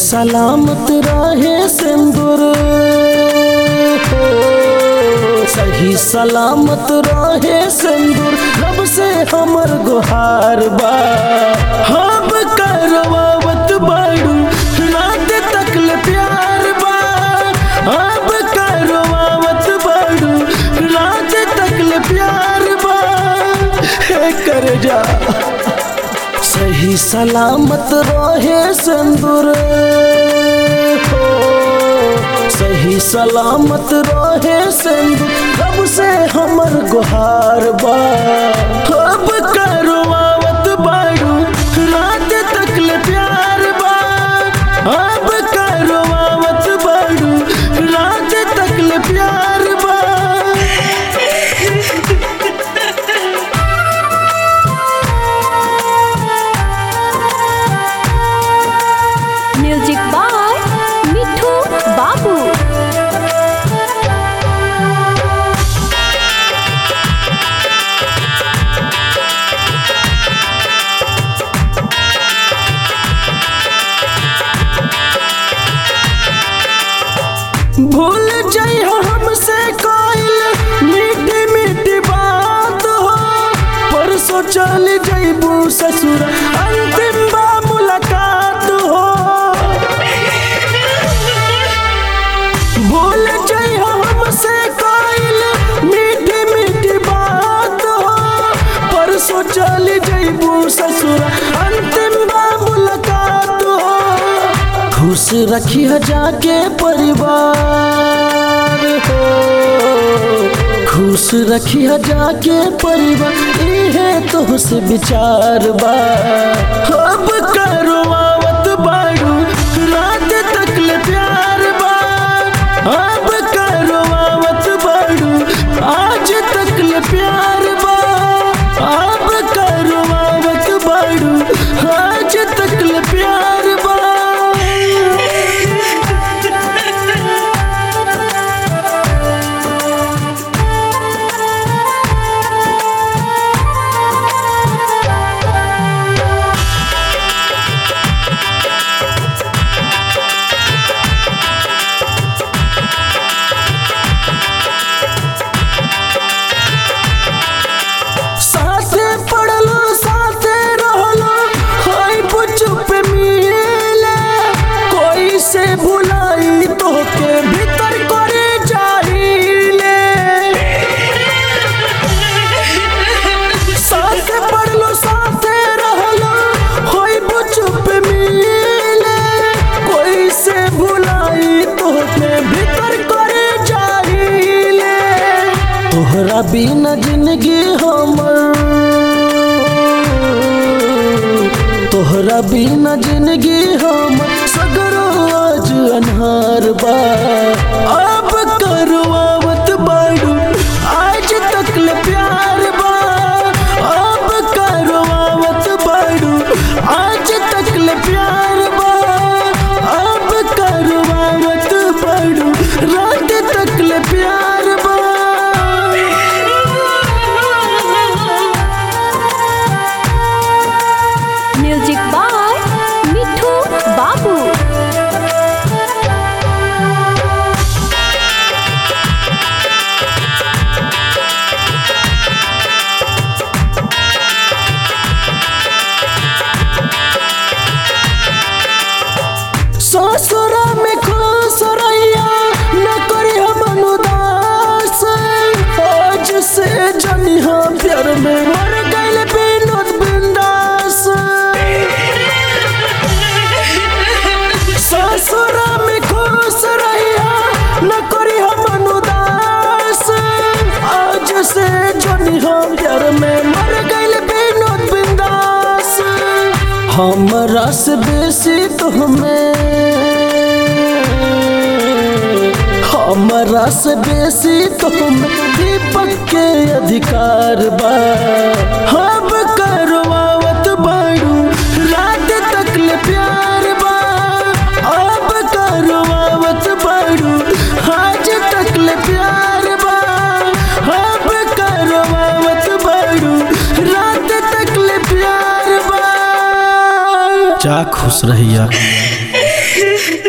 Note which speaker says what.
Speaker 1: सलामत रहे सिंदूर हो सही सलामत रहे सिंदूर रब से हमर गुहार बा हम करवावत बाड़ू रात तकल प्यार बा अब करवावत बाड़ू रात तकल प्यार बा हे कर जा सही सलामत रहे सिंदूर हो सही सलामत रहे सिंदूर रब से हमर गुहार बा अब करवावत बाड़ू रात तकल प्यार बा अब करवावत बाड़ू रात तकल प्यार बा
Speaker 2: म्यूजिक बाय मिठू बाबू
Speaker 1: भूल जाइ हमसे कोइल मीठी मीठी बात हो परसों चल जइबू ससुर अंतिम बा मुलाकात हो भूल जाइ हमसे कोइल मीठी मीठी बात हो परसों चल जइबू ससुर अंतिम बा मुलाकात हो खुश रखी जाके परिवार हो खुश रखी जाके परिवार इहे तो से विचार बा अब करवावत बाड़ू रात तकल प्यार बा अब करवावत बाड़ू आज तकल प्यार बा अब करवावत बाड़ू आज तकल प्यार बा साथे पढ़लो साथे रहलो हाय चुप मिले कोई से भुलाई तो के भीतर करे जाइले साथे पढ़लो साथे रहलो हाय चुप मिले कोई से भुलाई तो के भीतर करे जाइले तोहरा बिना जिंदगी हमर तोहरा बिना जिंदगी हमर सगरो आज अन्हार बा अब करवावत बाड़ू आज तकल प्यार बा अब करवावत बाड़ू आज तकल प्यार बा अब करवावत बाड़ू रात तकल प्यार बा
Speaker 2: म्यूजिक बाय मिठू बाबू
Speaker 1: ससुरा में खुश रहिया न करी हम उदास आज से जनी हम प्यार में मर गइल विनोद बिंदास ससुरा में खुश रहिया न करी हम उदास आज से जनी हम प्यार में मर गइल विनोद बिंदास हमरा से बेसी तो हमें हमरा से बेसी तो हमें दीपक के अधिकार बा हम करवावत बाड़ू रात तकल प्यार बा अब करवावत बाड़ू आज तकल प्यार बा अब करवावत बाड़ू रात तकल प्यार बा जा खुश रहिया रे